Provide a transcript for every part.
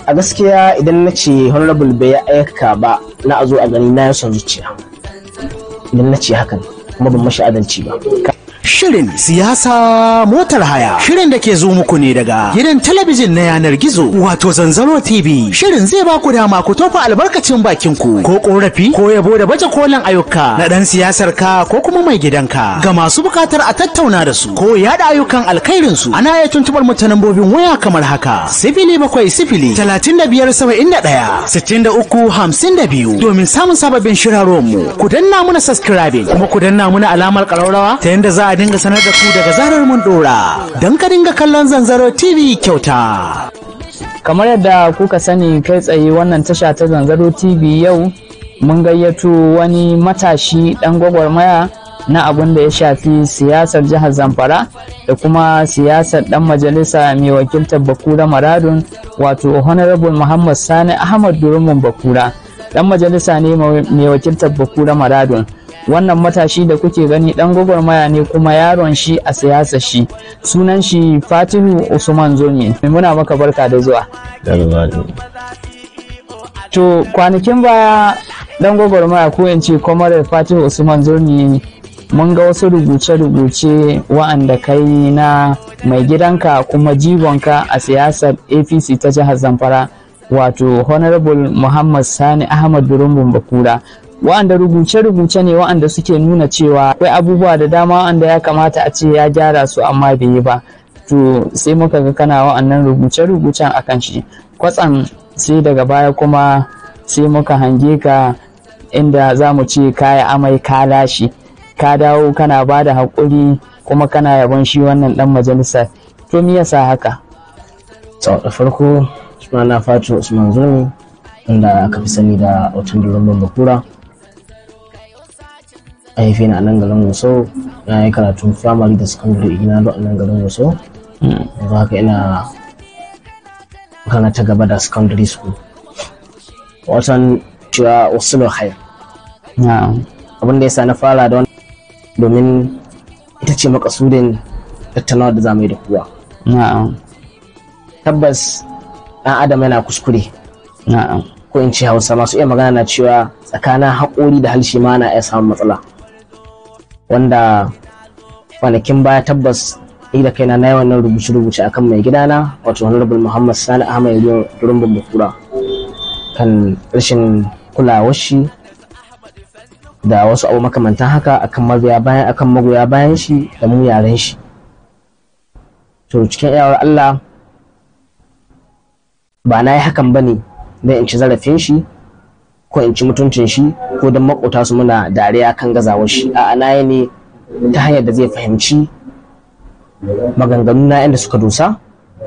a gaskiya idan na ce honorable bai aika ba na a zo a gani na son zuciya idan na ce hakan kuma ban mashi adalci ba Shirin siyasa motar haya. Shirin da ke zo muku ne daga gidan talabijin na yanar gizo wato Zanzaro TV. Shirin zai ba ku dama ku tofa albarkacin bakin ku ko korafi ko yabo da baje kolin ayyuka na dan siyasar ka ko kuma mai gidanka. Ga masu bukatar a tattauna da su ko yada ayyukan alkhairin su ana iya tuntubar mu ta lambobin waya kamar haka. Sifili bakwai sifili talatin da biyar saba'in da ɗaya sittin da uku hamsin da biyu domin samun sababbin shirarwan mu. Ku danna muna subscribing kuma ku danna muna alamar ƙararrawa ta yadda za a dinga sanar da ku daga zarar mun dora don ka dinga kallon zanzaro tv kyauta kamar yadda kuka sani kai tsaye wannan tasha ta zanzaro tv yau mun gayyato wani matashi dan gwagwarmaya na abin da ya shafi siyasar jihar zamfara da kuma siyasar dan majalisa mai wakiltar bakura maradun wato honorable muhammad sani ahmad durumun bakura dan majalisa ne mai wakiltar bakura maradun wannan matashi da kuke gani dan gwagwarmaya ne kuma yaron shi a siyasa shi sunan shi fatihu usman zoni muna maka barka da zuwa to kwanakin baya dan gwagwarmaya ko in ce kwamarar fatihu usman zoni mun ga wasu rubuce-rubuce wa'anda kai na mai gidanka kuma jigonka a siyasar apc ta jihar zamfara wato honorable muhammad sani ahmad durumbun bakura wa'anda rubuce-rubuce ne wa'anda suke nuna cewa akwai abubuwa da dama wa'anda ya kamata a ce ya gyara su amma bai yi ba to sai muka ga kana wa'annan rubuce-rubucen akan shi kwatsam sai daga baya kuma sai muka hange ka inda za mu ce kaya amai ka lashi ka dawo kana ba da haƙuri kuma kana yabon shi wannan dan majalisa to me yasa haka da farko sunana fatu usman zuni inda aka fi sani da watan durumbin bakura a haife ni a nan garin Gusau na yi karatun firamare da secondary ina a nan garin Gusau yanzu haka ina makana ta gaba da secondary school watan cewa wasu hayar abin da ya sa na fara da wani domin ita ce makasudin tattaunawa da zamu yi da kuwa tabbas ɗan adam yana kuskure ko in ce hausa masu iya magana na cewa tsakanin haƙori da halshe ma na iya samun matsala wanda kwanakin baya tabbas ni da kaina na yi wannan rubuce-rubuce akan mai gidana wato honorable muhammad sani ahmed durumbin bakura kan rashin kulawar shi da wasu abu makamantan haka akan magoya bayan akan magoya bayan shi da mu yaren shi to cikin iyawar allah ba na yi hakan ba ne don in ci zarafin shi ko in ci mutuncin shi ko don makota su muna dariya kan gazawar shi a ana ne ta hanyar da zai fahimci maganganu na inda suka dosa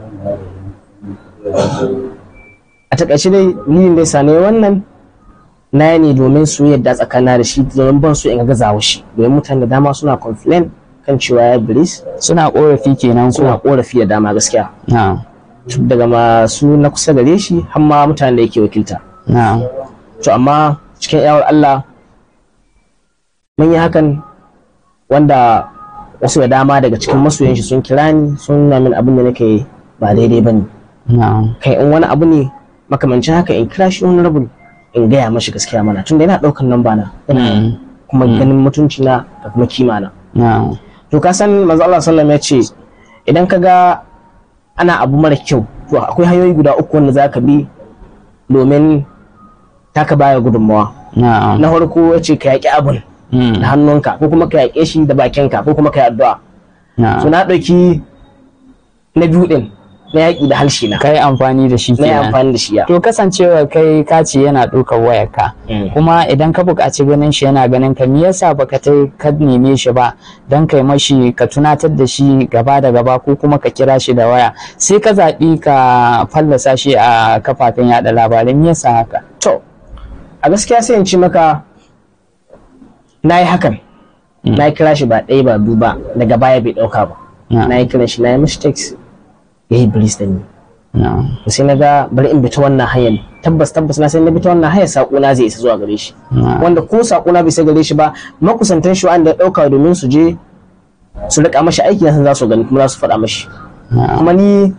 a takaice dai ni da ya ne wannan na ne domin su yadda tsakana da shi domin ban so in gazawar shi domin mutane da dama suna complain kan cewa ya bilis suna korafi kenan suna korafi da dama gaskiya na daga masu na kusa gare shi har ma mutanen da yake wakilta na to amma cikin yawar Allah mun yi hakan wanda wasu da dama daga cikin masoyan shi sun kira ni sun nuna min abin da nake ba daidai bane na kai in wani abu ne makamancin haka in kira shi wani rabu in gaya mashi gaskiya mana tunda yana daukan namba na ina kuma ganin mutunci na da kuma kima na na to ka san manzo Allah sallallahu alaihi wasallam ya ce idan ka ga ana abu mara kyau to akwai hanyoyi guda uku wanda za ka bi domin taka baya gudunmawa na na farko ya ce ka yaƙi abin da hannunka ko kuma ka yaƙe shi da bakinka ko kuma ka yi addu'a na so na ɗauki na biyu ɗin na yaƙi da harshe na kai amfani da shi na yi kenan amfani da shi ya to kasancewa kai ka ce yana ɗaukar wayarka Mm. kuma idan ka buƙaci ganin shi yana ganin ka me yasa baka ta ka neme shi ba dan kai mashi ka tunatar da shi gaba da gaba ko kuma ka kira shi da waya sai ka zaɓi ka fallasa shi a kafafen yaɗa labarai me yasa haka to a gaskiya sai in ci maka na yi hakan na yi kira shi ba ɗaya ba biyu ba daga baya bai ɗauka ba Na. na yi kiran shi na yi mistakes ya yi bilis da ni na to sai na ga bari in bi ta wannan hanyar tabbas tabbas na sai na bi ta wannan hanyar saƙona zai isa zuwa gare shi na wanda ko saƙona bai isa gare shi ba makusantan shi wanda ya ɗauka domin su je su riƙa mashi aiki na san za su gani kuma za su faɗa mashi na kuma ni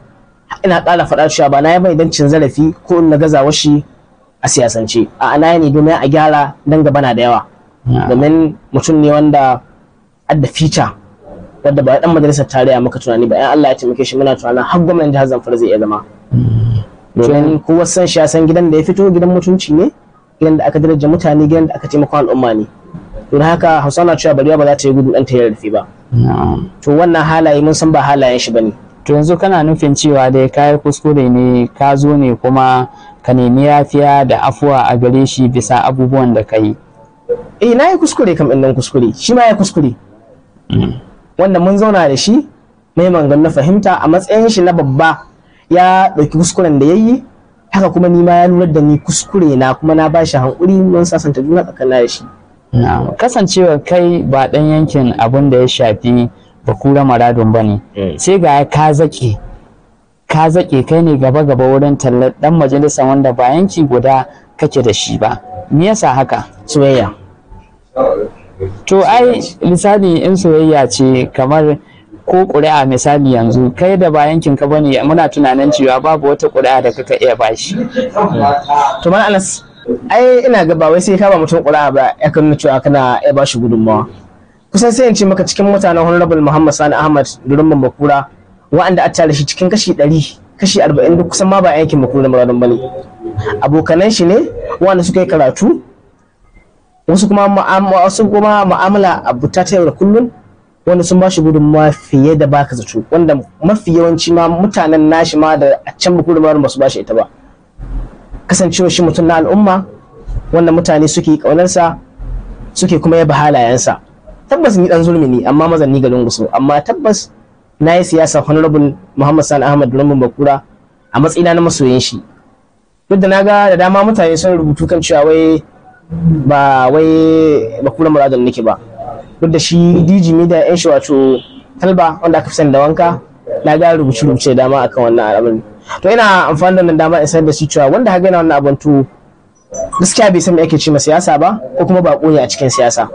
ina ƙara faɗa cewa ba na yi mai don cin zarafi ko na gazawa shi a siyasance a ana ne domin a gyara dan gaba na da yawa domin mutum ne wanda adda fica wadda ba dan majalisar tarayya muka tunani ba yan Allah ya taimake shi muna tunanin har gwamnatin jihar Zamfara zai iya zama domin kowa san shi ya san gidan da ya fito gidan mutunci ne gidan da aka daraja mutane gidan da aka taimaka al'umma ne don haka Hausa na cewa bariya ba za ta yi gudu dan ta yarda ba to wannan halaye mun san ba halayen shi bane to yanzu kana nufin cewa dai kayi kuskure ne ka zo ne kuma ka nemi yafiya da afuwa a gare shi bisa abubuwan da ka yi eh na yi kuskure kam ɗin kuskure shi ma ya kuskure wanda mun zauna da shi mai mangan na fahimta a matsayin shi na babba ya ɗauki kuskuren da ya yi haka kuma ni ma ya lura da ni kuskure na kuma na ba shi hankuri mun sasanta juna tsakanin da shi kasancewa kai ba ɗan yankin abin da ya shafi bakura maradun ba ne sai ga ka zaƙe ka zaƙe kai ne gaba gaba wurin tallar ɗan majalisa wanda ba yanki guda kake da shi ba me yasa haka soyayya to ai misali in soyayya ce kamar ko ƙuri'a misali yanzu kai da ba yankin ka bane muna tunanin cewa babu wata ƙuri'a da kaka iya bashi to man anas ai ina ga ba wai sai ka ba mutum ƙuri'a ba ya kan cewa kana iya bashi gudunmawa kusan sai in ce maka cikin mutanen honorable muhammad sani ahmad durumman bakura wa'anda a tare shi cikin kashi ɗari kashi arba'in duk kusan ma ba yankin bakura muradun bane abokanan shi ne wanda suka yi karatu wasu kuma wasu kuma mu'amala abuta ta yau da kullum wanda sun bashi gudunmawa fiye da baka zato wanda mafi yawanci ma mutanen nashi ma da a can bakura ba su bashi ita ba kasancewa shi mutum na al'umma wanda mutane suke ƙaunarsa suke kuma yaba halayensa tabbas ni dan zulmi ne amma mazanni garin gusu amma tabbas na yi siyasa honorable muhammad sani ahmad rumbun bakura a matsayina na masoyin shi duk da na ga da dama mutane sun rubutu kan cewa wai ba wai bakura muradun nake ba duk da shi dj media yan shi wato talba wanda aka fi sani da wanka na ga rubuce rubuce da dama akan wannan al'amarin to ina amfani da wannan dama in sanar da shi cewa wanda ha gana wannan abin to gaskiya bai san me ake ce ma siyasa ba ko kuma ba ne a cikin siyasa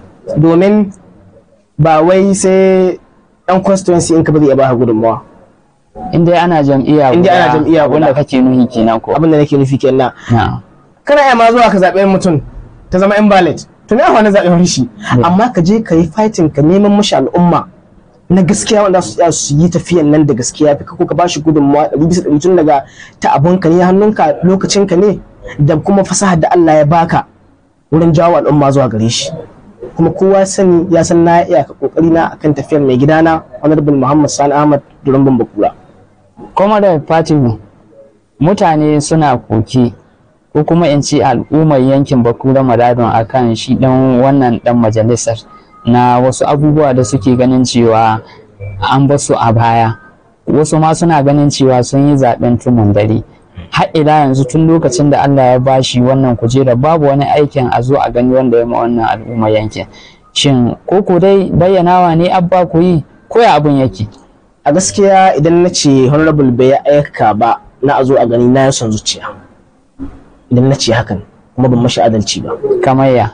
domin ba wai sai dan constituency in ka ba zai ba gudunmawa in dai ana jam'iyya In dai ana jam'iyya wanda guda. kake nuhi kenan ko abin da nake nufi kenan na kana iya ma zuwa ka zaɓi mutum ta zama invalid to me wani zaɓen shi amma ka je ka yi fighting ka neman mashi al'umma na gaskiya wanda su tsaya su yi tafiyan nan da gaskiya fi ko ka ba shi gudunmawa ɗari bisa ɗari tun daga ta abunka ne hannunka lokacinka ne da kuma fasahar da Allah ya baka wurin jawo al'umma zuwa gare shi kuma kowa sani ya san na iya ka kokari na akan tafiyar mai gidana honorable Muhammad Sani Ahmad Durumban Bakura kuma da fatihu mutane suna koke ko kuma in ce al'ummar yankin bakura maradon akan shi dan wannan dan majalisar na wasu abubuwa da suke ganin cewa an basu a baya wasu ma suna ganin cewa sun yi zaben tumun dare har ila yanzu tun lokacin da Allah ya bashi wannan kujera babu wani aikin a zo a gani wanda ya ma wannan al'ummar yankin shin ko ko dai bayyanawa ne abba ku yi ko ya abun yake a gaskiya idan na ce honorable bai aika ba na a zo a gani na yi son zuciya idan na ce hakan kuma ban mashi adalci ba kamar ya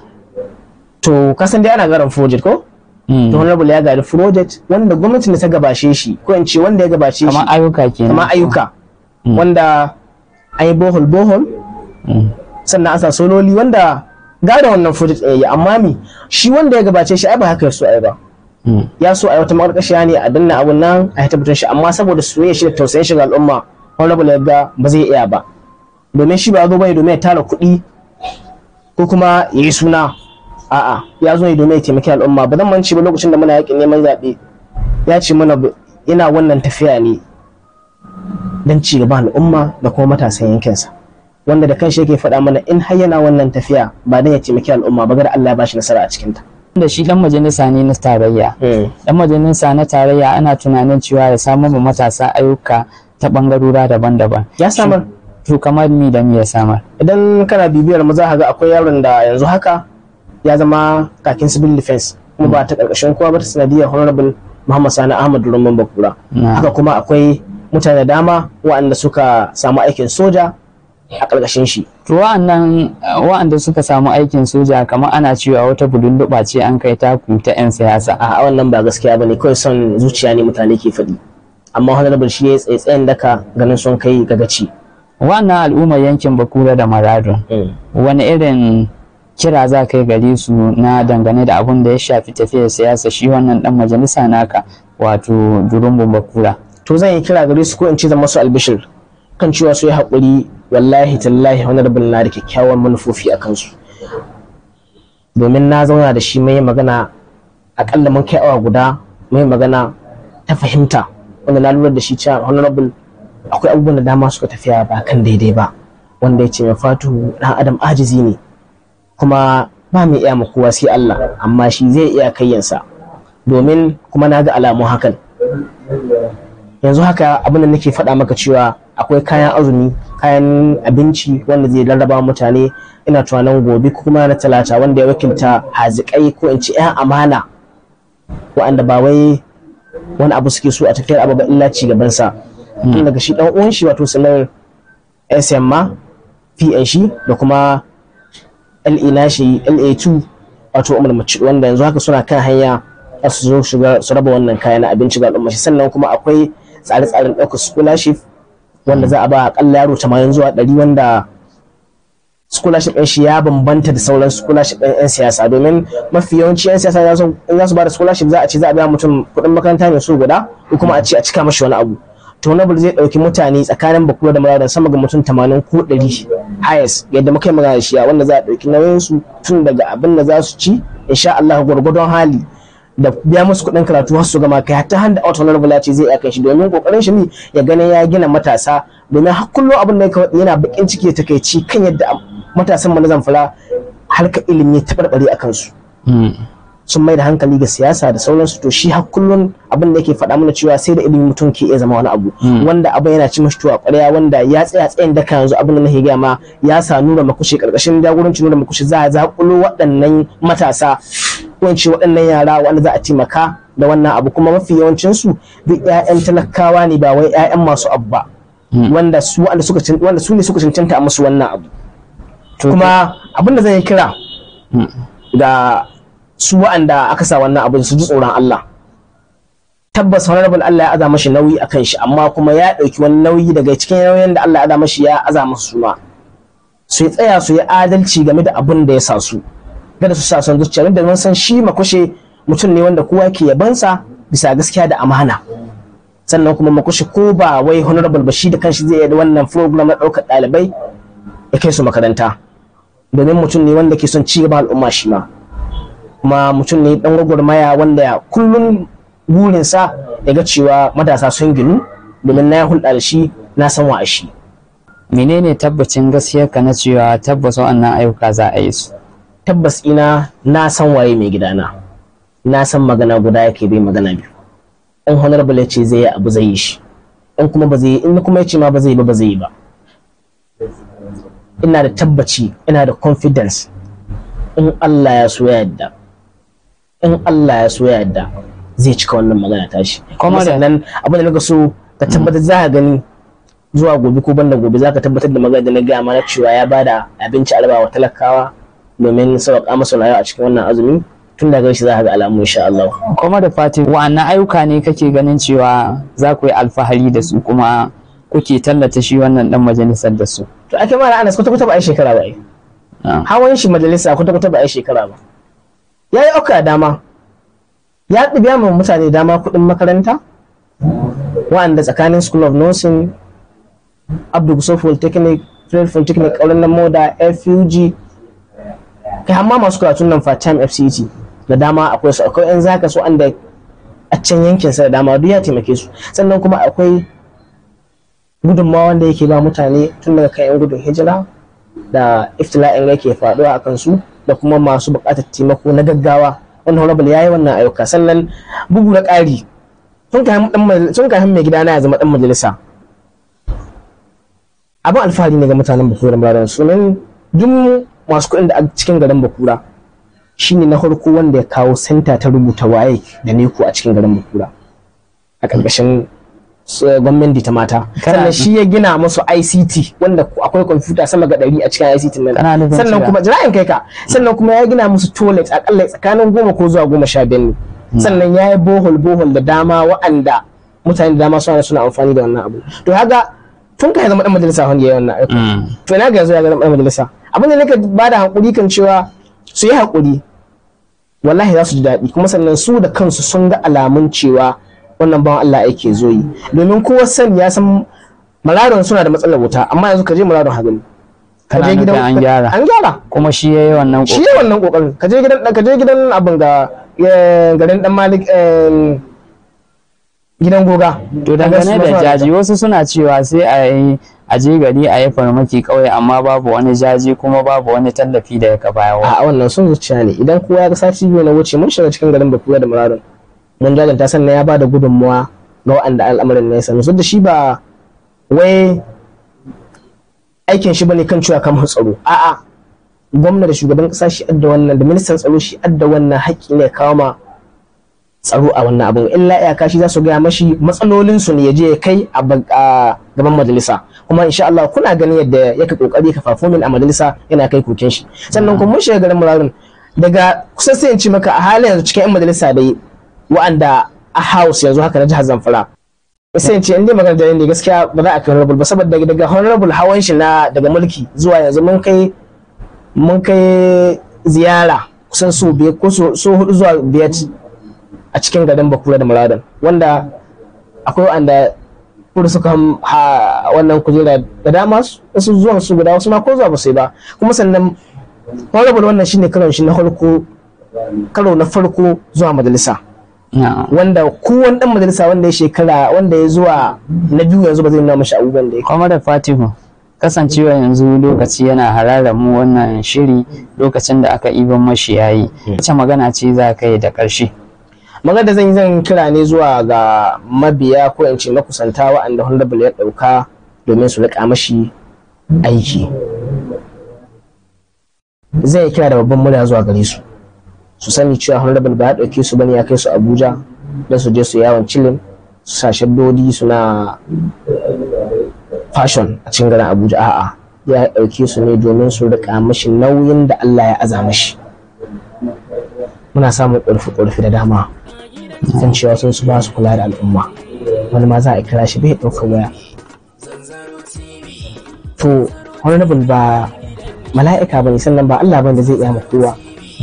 to kasan dai ana garan project ko Mm. to honorable ya gari project wanda gwamnatin da ta gabashe shi ko in ce wanda ya gabace shi kamar ayyuka kenan kamar ayyuka wanda an yi bohol bohol Mm. sannan an sa sololi wanda gada wannan project ɗin ya yi amma mi shi wanda ya gabace shi ai ba haka ya so ai ba Mm. ya so a yi wata makarkashiya ne a danna abun nan a yi tabbatar shi amma saboda soyayya shi da tausayin shi ga al'umma honorable ya ga ba zai iya ba domin shi ba ya zo bane domin ya tara kuɗi ko kuma ya yi suna a'a ya zo ne domin ya taimaki al'umma ba zan manci ba lokacin da muna yakin neman zaɓe ya ce mana bu- ina wannan tafiya ne don ci gaban al'umma da kuma matasan yankinsa wanda da kanshi yake faɗa mana in har yana wannan tafiya ba don ya taimaki al'umma ba ga da Allah ya bashi nasara a cikinta. da shi dan majalisa ne na tarayya dan majalisa na tarayya ana tunanin cewa ya samar ma matasa ayyuka ta bangarora daban-daban Ya samar to kamar mi da mi ya samar idan kana bibiyar mu za ka ga akwai yaron da yanzu haka ya zama kakin civil defense kuma ba ta karkashin kowa ba ta sanadiyar honorable Muhammad Sani Ahmad Rumman Bakura Na. haka kuma akwai mutane da dama waɗanda suka samu aikin soja a karkashin shi to wa'annan wa'anda suka samu aikin soja kamar ana cewa wata budulluɓa ce an kai taku ta 'yan siyasa a wannan ba gaskiya bane kawai son zuciya ne mutane ke faɗi amma honorable shi ya tsaye tsayin daka ganin sun kai gagaci wannan al'ummar yankin bakura da maradun wani irin kira za ka yi gare su na dangane da abun da ya shafi tafiyar siyasa shi wannan dan majalisa naka wato durumbun bakura to zan yi kira gare su ko in ce zan masu albishir kan cewa su yi haƙuri wallahi tallahi honorable na da kyakkyawan manufofi a kansu domin na zauna da shi mai magana akalla mun kai awa guda mai magana ta fahimta wanda na lura da shi cewa honorable akwai abubuwan da dama suka tafiya ba kan daidai ba wanda ya ce mai fatu dan adam ajizi ne kuma ba mai iya ma kowa sai Allah amma shi zai iya kayyansa domin kuma na ga alamun hakan yanzu haka abin da nake faɗa maka cewa akwai kayan azumi kayan abinci wanda zai rarraba mutane ina tunanin gobe ko kuma na talata wanda ya wakilta hazikai ko in ce 'yan amana wa'anda ba wai wani abu suke so a tafiyar abu ba illa ci gabansa tun daga shi dan uwan shi wato sanar SM ma PN shi da kuma LA nashi LA2 wato Umar Mace wanda yanzu haka suna kan hanya su zo shiga su raba wannan kaya na abinci ga al'umma sannan kuma akwai tsare-tsaren ɗaukar scholarship wanda za a ba akalla yaro 80 zuwa 100 wanda scholarship ɗin shi ya bambanta da sauran scholarship ɗin 'yan siyasa domin mafi yawanci 'yan siyasa in za su ba da scholarship za a ce za a biya mutum kuɗin makaranta ne su guda ko kuma a ce a cika mashi wani abu to Nobel zai ɗauki mutane tsakanin bakura da muradan sama ga mutum 80 ko 100 highest yadda muka yi magana da shi wanda za a ɗauki nauyin su tun daga abin da za su ci insha Allah gwargwadon hali da biya musu kuɗin karatu har su gama kai hatta handa out honorable ya ce zai iya kai shi domin kokarin shi ne ya ganin ya gina matasa domin har kullum abin da yana bakin ciki da takaici kan yadda matasan mu na zamfara harkar ilimi ta barbare a kansu sun mai da hankali ga siyasa da sauransu to shi har kullum abin da yake faɗa mana cewa sai da ilimi mutum ke iya zama wani abu wanda abin yana ci mashi tuwa ƙwarya wanda ya tsaya tsayin daka yanzu abin da nake gaya ma ya sa nura makushe karkashin jagoranci nura makushe za a zaƙulo waɗannan matasa ko in ce waɗannan yara wanda za a taimaka da wannan abu kuma mafi yawancinsu duk 'ya'yan talakawa ne ba wai 'ya'yan masu abu ba wanda su wanda su ne suka cancanta a musu wannan abu kuma abin da zan yi kira ga su wa'anda aka sa wannan abin su ji tsoron Allah tabbas honorable Allah ya aza mashi nauyi akan shi amma kuma ya ɗauki wani nauyi daga cikin nauyin da Allah ya aza mashi ya aza masu suma su yi tsaya su yi adalci game da abin da ya sa su kada su sa son zuciya da mun san shi makushe mutum ne wanda kowa ke yabansa bisa gaskiya da amana sannan kuma makushe ko ba wai honorable ba shi da kanshi zai yi wannan program na ɗaukar ɗalibai ya kai su makaranta domin mutum ne wanda ke son ci gaban al'umma shi ma kuma mutum ne dan gwagwarmaya wanda kullum burinsa ya ga cewa matasa sun ginu domin na hulɗa da shi na san wa shi menene tabbacin gaskiyar ka na cewa tabbas wannan ayyuka za a yi su tabbas ina na san waye mai gidana na san magana guda yake bai magana biyu in honorable ya ce zai yi abu zai yi shi in kuma ba zai yi in kuma ya ce ma ba zai yi ba ba zai yi ba ina da tabbaci ina da confidence in Allah ya so ya yadda in Allah ya so ya yadda zai cika wannan magana tashi kuma sannan abin da naga so ka tabbatar za ka gani zuwa gobe ko banda gobe za ka tabbatar da magana da na gaya mana cewa ya bada abinci alba wa talakawa domin sauƙa masa rayuwa a cikin wannan azumi tun daga shi za ka ga alamu insha Allah kuma da fati wa'annan ayyuka ne kake ganin cewa za ku yi alfahari da su kuma kuke tallata shi wannan dan majalisar da su to ake mara anas kwata kwata ba a shekara ba ai hawan shi majalisa kwata kwata ba a shekara ba ya yi auka dama ya ɗibiya ma mutane dama kuɗin makaranta wa'anda tsakanin school of nursing abdul gusuf polytechnic fred polytechnic ƙaurin nan moda fug kai hamma masu karatun nan part-time fct da dama akwai su akwai yan zaka su anda a can yankin sa da dama duk ya taimake su sannan kuma akwai gudunmawa wanda yake ba mutane tun daga kan yan gudun hijira da iftila'in rai ke faɗuwa a kansu da kuma masu buƙatar taimako na gaggawa wanda honorable ya yi wannan ayyuka sannan bugu da ƙari sun kafin mai gidana ya zama ɗan majalisa abin alfahari ne ga mutanen bakura muradan sunan duk masu kuɗin da a cikin garin bakura shine na farko wanda ya kawo senta ta rubuta waye da neko a cikin garin bakura a ƙarƙashin gwamnati ta mata sannan shi ya gina musu ICT wanda akwai kwamfuta sama ga ɗari a cikin ICT nan sannan kuma jira'in kai ka sannan kuma ya gina musu toilet akalla tsakanin goma ko zuwa goma sha biyar ne sannan ya yi bohol bohol da dama wa'anda mutane da dama suna suna amfani da wannan abu to haka tun ka zama dan majalisa wanda ya yi wannan aiki to ina ga yanzu ya zama dan majalisa abin da nake bada hakuri kan cewa su yi hakuri wallahi za su ji daɗi kuma sannan su da kansu sun ga alamun cewa wannan bawan Allah yake zo yi domin kowa sani ya san maradon suna da matsalar wuta amma yanzu ka je maradon hagani ka Kana je nufin an gyara. an gyara kuma shi ya yi wannan shi ne wannan kokarin ka je gidan ka je gidan abin ga eh, garin dan malik eh, gidan goga To Ka ga su dangane ma da suna jaji wasu suna cewa sai a yi a je gari a yi farmaki kawai amma babu wani jaji kuma babu wani tallafi da ya bayarwa. a wannan sun zuciya ne idan kowa ya ga sati biyu na wuce mun shiga cikin garin bakuwa da muradun mun jajanta sannan ya ba da gudunmuwa ga waɗanda al'amarin ne sanu da shi ba wai aikin shi bane kan cewa kamar tsaro a'a gwamna da shugaban kasa shi adda wannan da ministan tsaro shi adda wannan haƙƙi ne kawo ma tsaro a wannan abin illa iyaka shi za su gaya mashi matsalolin su ne ya je ya kai a ba- a gaban majalisa kuma insha Allah kuna ganin yadda yake kokari ka fafomin a majalisa yana kai koken shi sannan kuma mun shiga garin murarin daga kusan sai in ci maka a halin yanzu cikin yan majalisa dai wa'anda a house yanzu haka na jihar Zamfara sai in ce in dai magana da ne gaskiya ba za a kai honorable ba saboda daga- daga honorable hawan shi na daga mulki zuwa yanzu mun kai mun kai ziyara kusan so biyar ko so so hudu zuwa biyar a cikin garin Bakura da Muradan wanda akwai wanda kudu suka ham- ha wannan kujera da dama su wasu zuwan su guda wasu ma ko zuwa ba su yi ba kuma sannan honorable wannan shine karon shi na farko karo na farko zuwa majalisa Na'am. wanda kowane dan majalisa wanda ya shekara wanda ya zuwa na biyu yanzu ba zai nuna mashi abubuwan da ya Kwamar da Fatihu kasancewa yanzu lokaci yana hararar mu wannan shiri lokacin da aka iban mashi yayi. Wace magana ce za ka yi da ƙarshe? magana da zan yi zan kira ne zuwa ga mabiya ko in ce makusanta wa'anda honorable ya ɗauka domin su riƙa mashi aiki zai kira da babban murya zuwa gare su su sani cewa honorable ba ya ɗauke su bane ya kai su abuja don su je su yawon cilin su sa shaddodi suna fashion a cikin garin abuja a'a ya ɗauke su ne domin su riƙa mashi nauyin da allah ya aza mashi muna samun ƙorfi-ƙorfi da dama kan cewa sun su ba su kula da al'umma wani ma za a kira shi bai ɗaukar waya to honorable ba mala'ika bane sannan ba Allah bane da zai iya ma kowa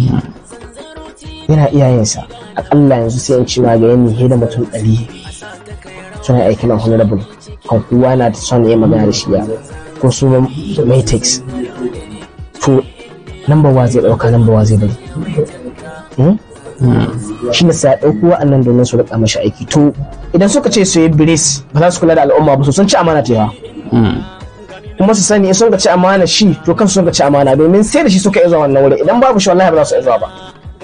yana iyayensa akalla yanzu sai in ci ma ga yanni da mutum ɗari suna aiki na honorable kan kowa na da son ya magana da shi ya ko su matrix to number wa zai ɗauka number wa zai bari Hmm? shi ne sai ɗauko wa'annan domin su riƙa mashi aiki to idan suka ce su yi biris ba za su kula da al'umma ba su sun ci amana ta yawa kuma su sani in sun ka ci amana shi to kansu sun ka ci amana domin sai da shi suka iya zuwa wannan wuri idan babu shi wallahi ba za su iya zuwa ba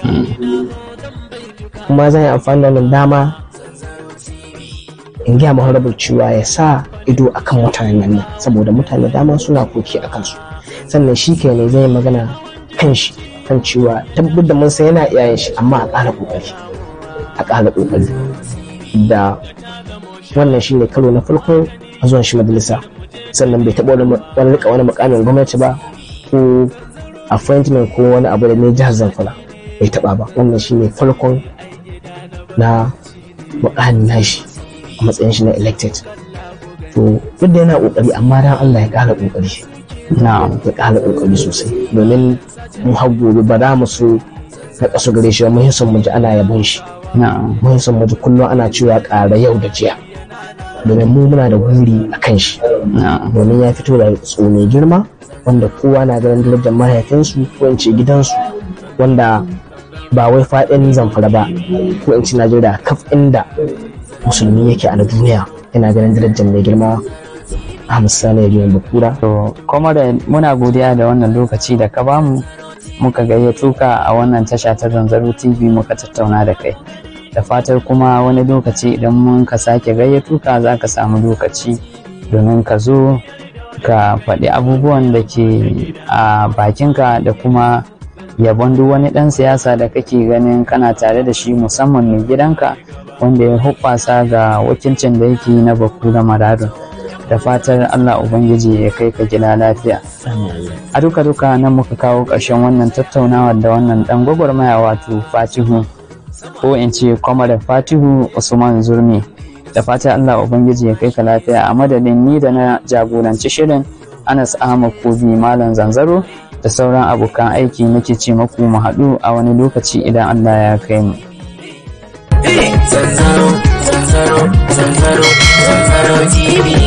kuma zan yi amfani da wannan dama in gaya maharabul cewa ya sa ido akan mutanen nan saboda mutane dama suna koki a kansu sannan shi kai ne zai yi magana kan shi kan cewa tabbatar da mun san yana iyayen shi amma a ƙara ƙoƙari a ƙara ƙoƙari da wannan shine karo na farko a zuwan shi majalisa sannan bai taɓa wani wani rika wani mukamin gwamnati ba ko appointment ko wani abu da ne jihar zamfara bai taɓa ba wannan shine farkon na mukamin nashi a matsayin shi na elected to duk da yana ƙoƙari amma dan Allah ya ƙara ƙoƙari Na'am. ya ƙara ƙoƙari sosai domin mu har gobe ba za mu so na ƙasa gare shi ba mun son mu ji ana yabon shi Na'am. mun son mu ji kullum ana cewa ƙara yau da jiya domin mu muna da guri a kan shi Na'am. domin ya fito da tso mai girma wanda kowa na ganin darajar mahaifinsu ko in ce gidansu wanda ba wai faɗin zamfara ba ko in ce najeriya kaf inda musulmi yake a na duniya yana ganin darajar mai girma Ahmad Sani ya biyan bakura To, Comrade muna godiya da wannan lokaci da ka bamu muka gayyato ka a wannan tasha ta Zanzaro TV muka tattauna da kai. Da fatar kuma wani lokaci idan mun ka sake gayyato ka za ka samu lokaci domin ka zo ka faɗi abubuwan da ke a bakinka da kuma yabon duk wani ɗan siyasa da kake ganin kana tare da shi musamman mai gidanka wanda ya hubbasa ga wakilcin da yake na Bakura Maradon. da fatar Allah Ubangiji ya kai ka gida lafiya. A duka duka nan muka kawo ƙarshen wannan tattaunawa da wannan ɗan gwagwarmaya wato Fatihu ko in ce kwamar Fatihu Usman Zurmi da fata Allah ubangiji ya kai ka lafiya a madadin ni da na jagoranci shirin Anas Ahmad Kobi Malam Zanzaro da sauran abokan aiki nake ce maku mu haɗu a wani lokaci idan Allah ya kai mu Zanzaro, zanzaro, zanzaro, zanzaro TV.